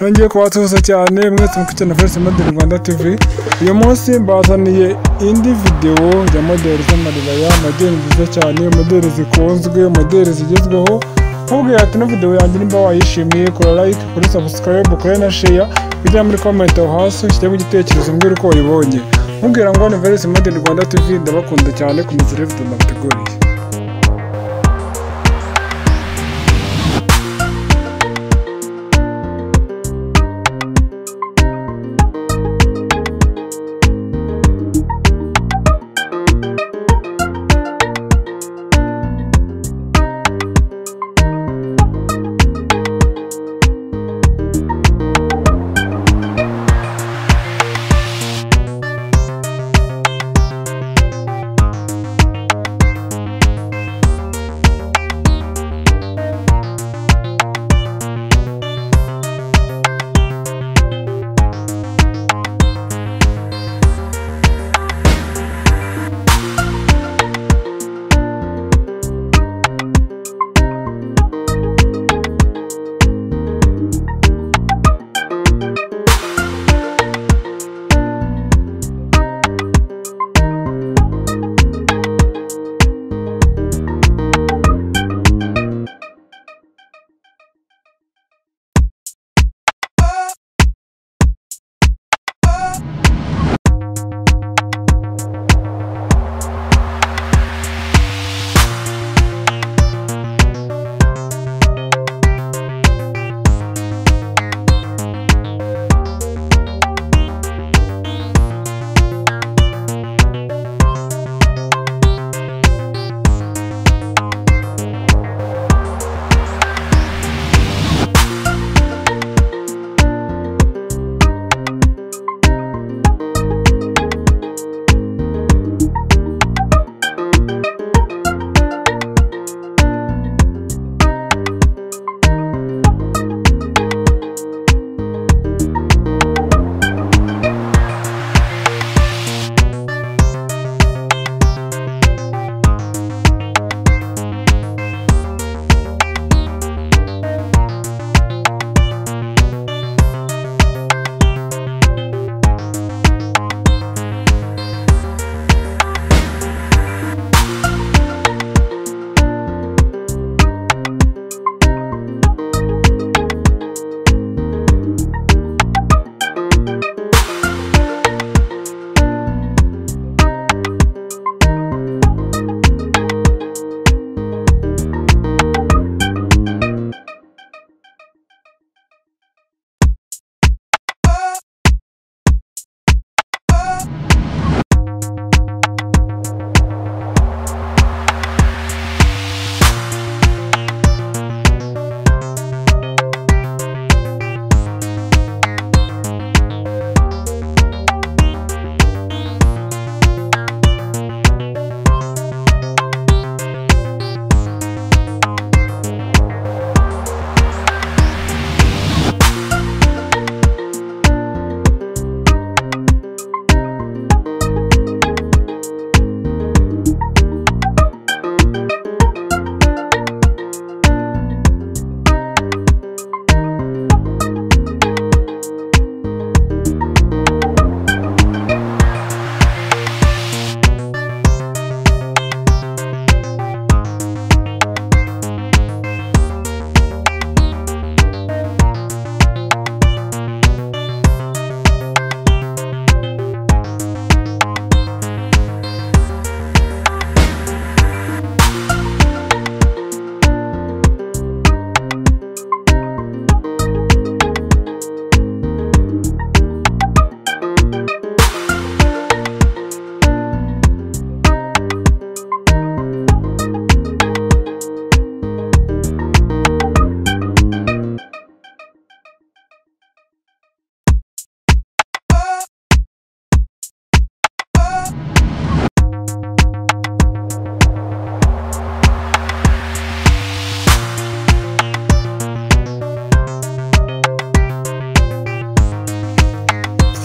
yongeye kubatuza cyane mwese mukurikiye na First Model Rwanda TV uyu munsi mbazaniye indi video ya modeli z'amaribaya modeli nziza cyane modeli zikunzwe modeli zigezweho nkubwira ati no video yanjye nimba wayishimiye kora like kuri subscribe kuri na share ujya muri comment aho hasi ushyiremo igitekerezo mbwira uko wayibonye nkubwira ngo ni First Model Rwanda TV ndabakunda cyane ku mizere video nabateguriye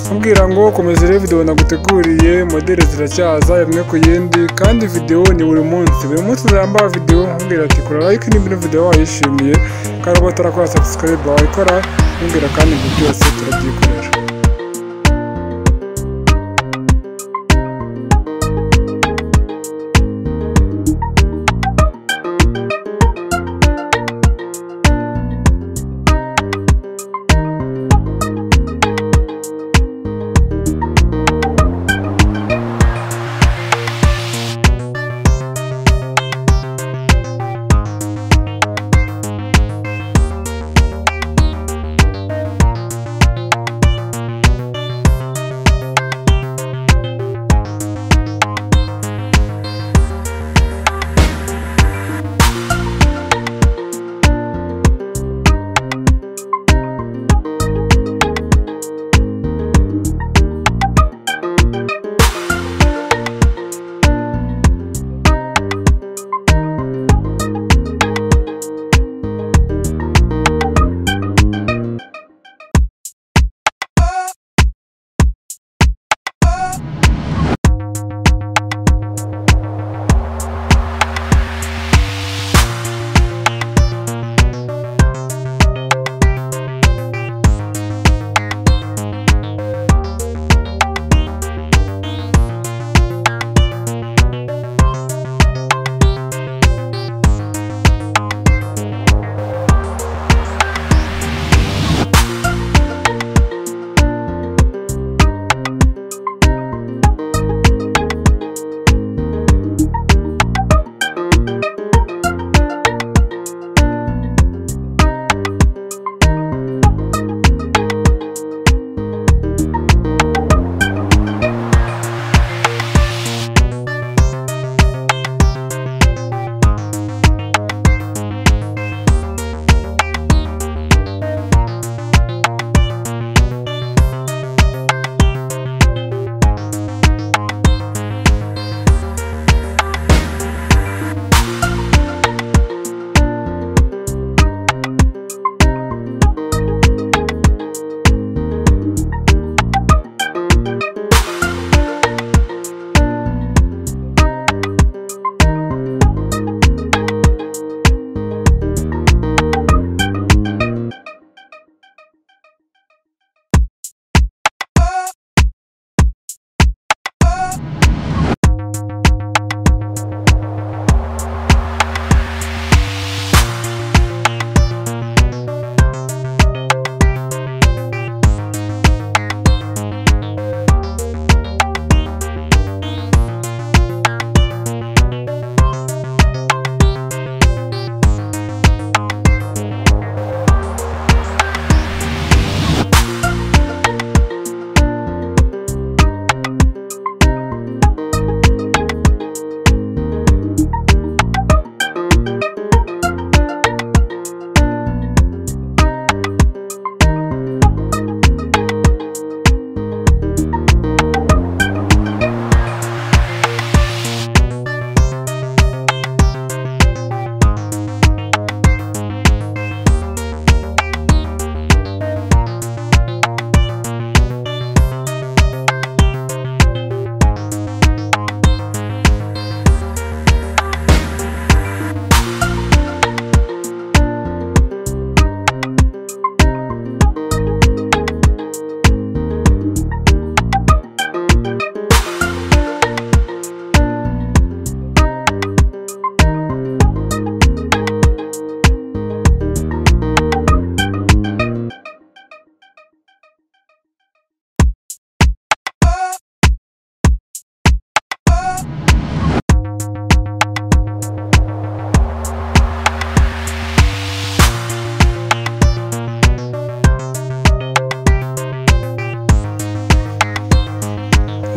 kubabwira ngo komeza urebe videwo naguteguriye modeli ziracyaza imwe ku yindi kandi videwo ni buri munsi buri munsi uzambara videwo nkubwira ati kora like niba videwo wayishimiye kandi uba utarakora subscribe wayikora nkubwira kandi ibyo byose turabyikorera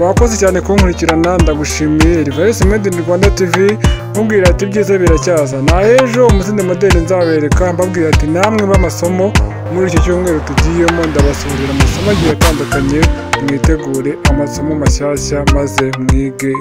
wakoze cyane kunkurikirana ndagushimiye rivarisi made in rwanda tv mubwira ati ibyiza biracyaza na ejo umuzindi modeli nzabereka mbabwira ati namwe b'amasomo muri iki cyumweru tugiyemo ndabasohorera amasomo agiye atandukanye mwitegure amasomo mashyashya maze mwige